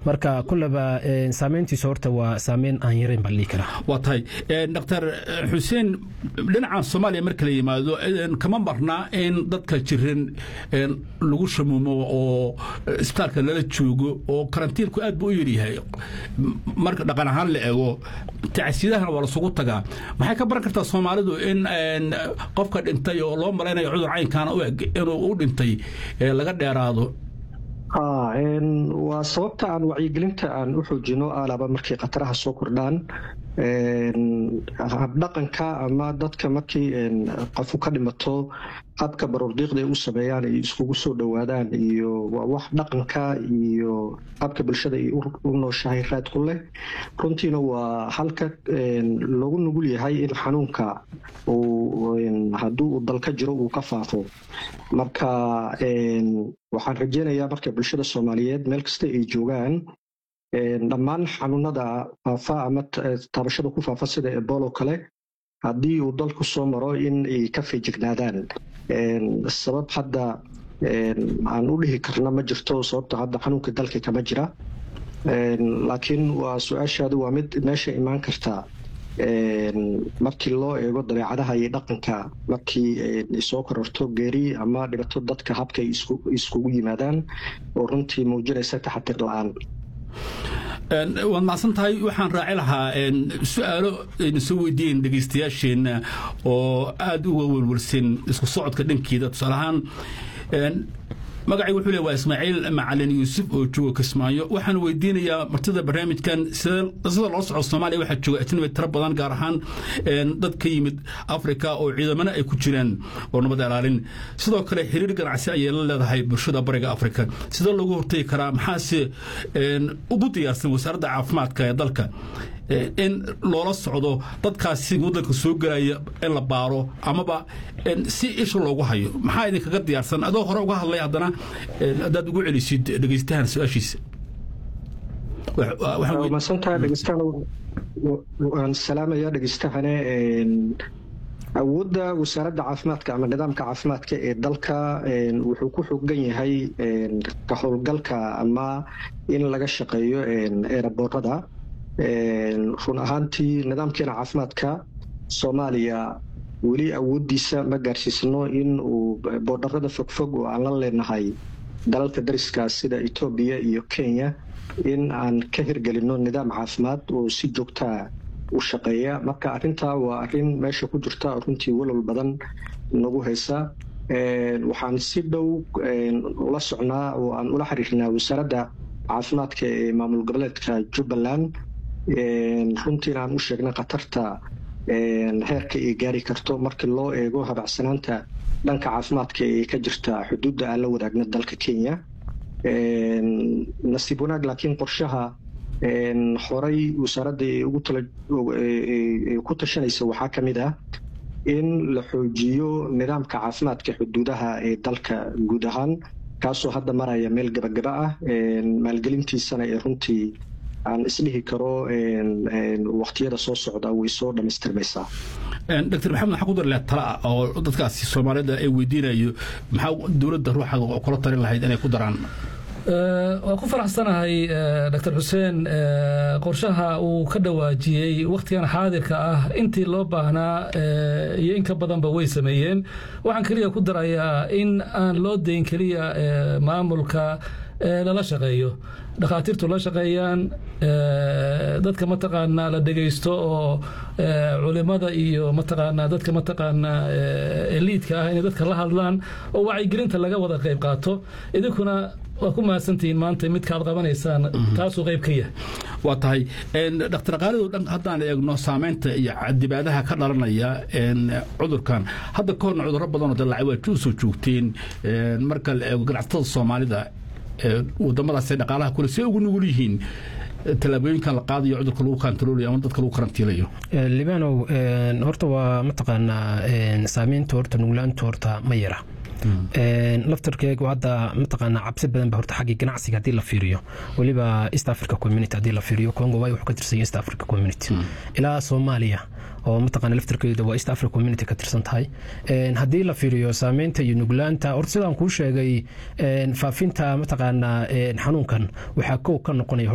marka kulleba saameyntiisu horta waa saameyn aan yarayn baan dhihi karaa waa tahay dr xuseen dhinaca soomaaliya marka la yimaado kama marnaa in dadka jiran lagu shamuumo oo isbitaalka lala joogo oo karantiinku aad buu u yaryahay marka dhaqan ahaan la eego tacsiyadahana waa lasugu tagaa maxay ka baran kartaa soomaalidu in qofka dhintay oo loo malaynayo cudur caynkaana u eg inuu u dhintay laga dheeraado waa sababta aan wacyigelinta aan u xoojino alaba markay khataraha soo kordhaan habdhaqanka ama dadka markii qofu ka dhimato habka baruurdiiqda ay u sameeyaan ay iskugu soo dhowaadaan iyo waa wax dhaqanka iyo habka bulshada ay u nooshahay raad ku leh runtiina waa halka loogu nugul yahay in xanuunka hadduu uu dalka jiro uu ka faafo marka waxaan rajeynayaa marka bulshada soomaaliyeed meel kasta ay joogaan dhammaan xanuunada faafa ama taabashada ku faafa sida ebolo kale haddii uu dalku soo maro in ay ka feejignaadaan sabab hadda aan u dhihi karna ma jirto sababta hadda xanuunka dalka kama jira laakiin waa su-aashaadu waa mid meesha imaan karta markii loo eego dabeecadaha iyo dhaqanka markii soo kororto geeri ama dhibato dadka habka ay iskugu yimaadaan oo runtii muujinaysa taxatir la-aan waad macsan tahay waxaan raaci lahaa su-aalo ayna soo weydiiyeen dhegaystayaasheenna oo aada uga welwelsan isku socodka dhankeeda tusaale ahaan magacay wuxuu le waa ismaaciil macalin yuusuf oo jooga kismaayo waxaan weydiinayaa martida barnaamijkan sida loo soco soomaaliya waxaa jooga ajnabi tiro badan gaar ahaan dad ka yimid afrika oo ciidamana ay ku jiraan oo nabad ilaalin sidoo kale xiriir ganacsi ayay la leedahay bulshada bariga afrika sidee loogu hortegi karaa maxaase ugu diyaarsan wasaaradda caafimaadka ee dalka in loola socdo dadkaasi waddanka soo gelaya in la baaro amaba si isha loogu hayo maxaa idinkaga diyaarsan adoo hore uga hadlay haddana haddaad ugu celisid dhegaystahan su-aashiisa masantaha dhegeystahan waan salaamaya dhegeystahane awoodda wasaaradda caafimaadka ama nidaamka caafimaadka ee dalka wuxuu ku xogan yahay ka howlgalka ama in laga shaqeeyo eeraboorada run ahaantii nidaamkeena caafimaadka soomaaliya weli awooddiisa ma gaarsiisno in uu boodharada fogfog oo aan la leenahay dalalka dariska sida etoobiya iyo kenya in aan ka hirgelinno nidaam caafimaad oo si joogtaa u shaqeeya marka arrintaa waa arrin meesha ku jirta runtii walwal badan nagu haysa waxaan si dhow ula socnaa oo aan ula xiriirnaa wasaaradda caafimaadka ee maamul goboleedka jubbaland runtiina aan u sheegnay khatarta heerka ay gaari karto markii loo eego habacsanaanta dhanka caafimaadka ee ka jirta xuduudda aan la wadaagna dalka kenya nasiib wanaag laakiin qorshaha horay wasaaradda ku tashanaysa waxaa ka mid ah in la xoojiyo nidaamka caafimaadka xuduudaha ee dalka guud ahaan kaasoo hadda maraya meel gabagaba ah maalgelintiisana ee runtii aan isdhihi karo waktiyada soo socda way soo dhammaystirmaysaa dr maxamed maxaa ku darle tala oo dadkaasi soomaalida ay weydiinayo maxaa dowladda ruuxa kula talin lahayd inay ku daraan waan ku faraxsanahay dr xuseen qorshaha uu ka dhawaajiyey wakhtigan xaadirka ah intii loo baahnaa iyo in ka badanba way sameeyeen waxaan keliya ku darayaa in aan loo dayn keliya maamulka lala shaqeeyo dhakhaatiirtu la shaqeeyaan dadka mataqaanaa la dhegaysto oo culimada iyo mataqaanaa dadka mataqaanaa eliidka ah inay dadka la hadlaan oo wacyigelinta laga wada qayb qaato idinkuna waa ku mahadsantihiin maanta midkaad qabanaysaan taasuu qayb ka yahay waa tahay dhaktar qaalidow dhan haddaan eegno saamaynta iyo dibaadaha ka dhalanaya cudurkan hadda ka horna cudurro badanoo dalaacay waa usoo joogteen marka la eego ganacsatada soomaalida wadamadaas dhaqaalaha kule see ugu nugul yihiin tallaabooyinkan la qaadayo cudurka lagu kantaroolayo ama dadka lagu karantiilayo libanow horta waa mataqaanaa saamaynta horta nuglaanta horta ma yara laftarkeegu hadda mataqaanaa cabsi badan ba horta xaggii ganacsiga haddii la fiiriyo weliba east africa community haddii la fiiriyo congo way wuxuu ka tirsan yahay east africa community ilaa soomaaliya oo mataqaana laftarkeeda waa east africa community ka tirsan tahay haddii la fiiriyo saameynta iyo nuglaanta horta sidaan kuu sheegay faafinta mataqaanaa xanuunkan waxaa kow ka noqonaya